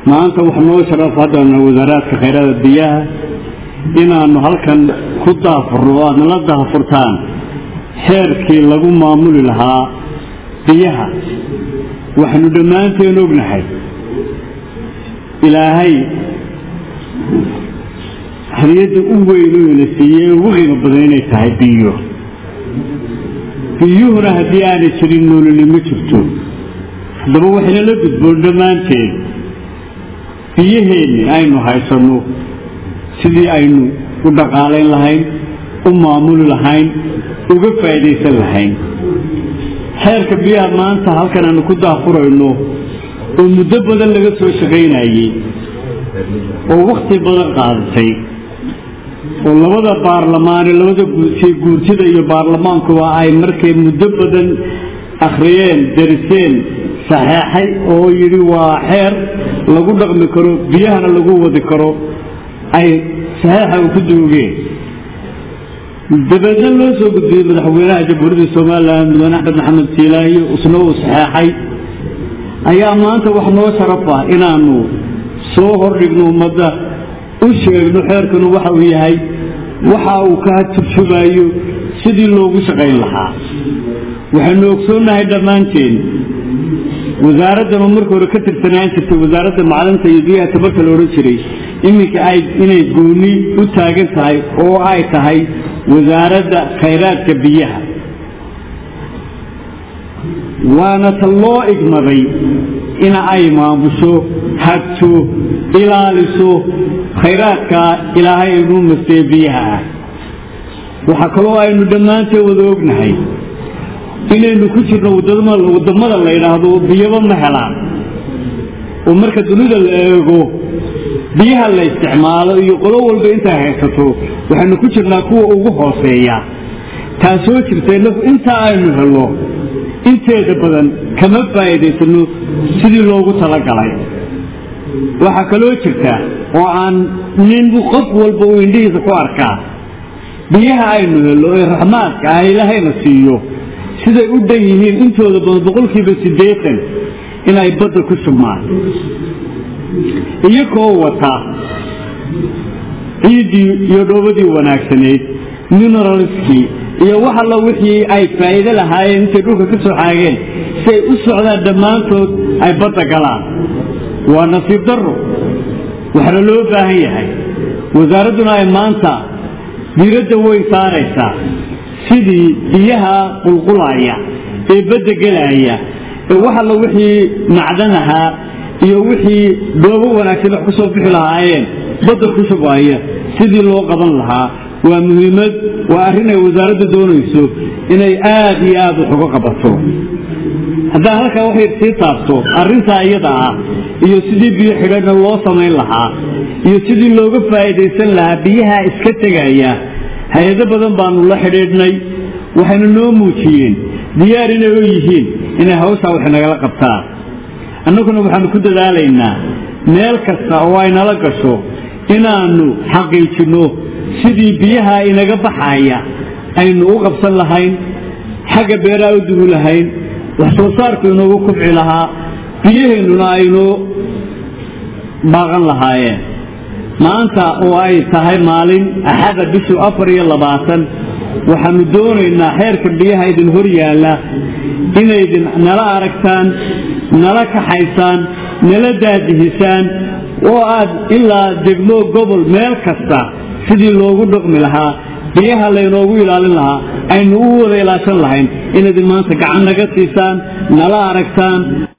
maanta wax noo sharaf haddana wasaaraadka khayraada biyaha inaannu halkan ku daafurno o aad nala daafurtaan xeerkii lagu maamuli lahaa biyaha waxaynu dhammaanteen ognahay ilaahay hadiyadda u weyn u ina siiyey ugu qiimo badan inay tahay biyo biyuhuna haddii aanay jirin noolini ma jirto haddaba waxayna la gudboon dhammaanteen biyaheenni aynu haysanno sidii aynu u dhaqaalayn lahayn u maamuli lahayn uga faa'iidaysan lahayn xeerka biyaha maanta halkan aanu ku daafurayno oo muddo badan laga soo shaqaynayey oo wakhti badan qaadatay oo labada baarlamaane labada guurtida iyo baarlamaankuba ay markay muddo badan akhriyeen dariseen saxeexay oo yidhi waa xeer lagu dhaqmi karo biyahana lagu wadi karo ay saxeexa u ku duugeen dabeedna loo soo gudbiyey madaxweynaha jamhuuriyadda somalilan mudane axmed maxamed siilaayo isna uu saxeexay ayaa maanta wax noo sharaf ah inaanu soo hordhigno ummadda u sheegno xeerkanu waxa uu yahay waxa uu ka turjumayo sidii loogu shaqayn lahaa waxaynu ogsoonnahay dhammaanteen wasaaraddan oo marka hore ka tirsanaan jirtay wasaaradda macdanta iyo biyaha tabarka la odhan jiray iminka ay inay gooni u taagan tahay oo ay tahay wasaaradda khayraadka biyaha waana ta loo igmaday ina ay maamusho hagto ilaaliso khayraadka ilaahay inuu mastee biyaha ah waxaa kaloo aynu dhammaanteen wada ognahay inaynu ku jirno wadamada la yidhaahdo biyaba ma helaan oo marka dunida la eego biyaha la isticmaalo iyo qolo walba intay haysato waxaynu ku jirnaa kuwa ugu hooseeya taasoo jirta inagu intaa aynu helo inteeda badan kama faa'iidaysano sidii loogu talagalay waxaa kaloo jirta oo aan nin qof walba uu indhihiisa ku arkaa biyaha aynu helo ee raxmaadka ah ilaahayna siiyo siday u dhan yihiin intooda badan boqolkiiba siddeetan inay badda ku shubmaan iyagoo wata ciiddii iyo dhoobadii wanaagsanayd mineralskii iyo wax alla wixii ay faa'iido lahaayeen intay dhulka ka soo xaageen si ay u socdaan dhammaantood ay badda galaan waa nasiib darro waxaana loo baahan yahay wasaaradduna ay maanta diiradda weyn saaraysaa sidii biyaha qulqulaya ee badda gelaya ee wax alla wixii macdan ahaa iyo wixii dhoobo wanaagsan wax ku soo bixi lahaayeen badda ku shubaya sidii loo qaban lahaa waa muhiimad waa arrin ay wasaaradda doonayso inay aad iyo aad wax uga qabato haddaan halkaa waxay sii taabto arrintaa iyada ah iyo sidii biyo xidhana loo samayn lahaa iyo sidii looga faa'iidaysan lahaa biyaha iska tegaya hay-ado badan baanu la xidhiidhnay waxayna noo muujiyeen diyaar inay u yihiin inay hawshaa wax nagala qabtaan annaguna waxaanu ku dadaalaynaa meel kasta oo ay nala gasho inaannu xaqiijinno sidii biyaha inaga baxaya aynu u qabsan lahayn xagga beeraha u dugi lahayn wax soo saarku inoogu kubci lahaa biyaheennuna aynoo baaqan lahaayeen maanta oo ay tahay maalin axada bishu afar iyo labaatan waxaanu doonaynaa xeerka biyaha idin hor yaalla inaydin nala aragtaan nala kaxaysaan nala daadihisaan oo aad ilaa degmo gobol meel kasta sidii loogu dhaqmi lahaa biyaha laynoogu ilaalin lahaa aynu u wada ilaashan lahayn inaydin maanta gacan naga siisaan nala aragtaan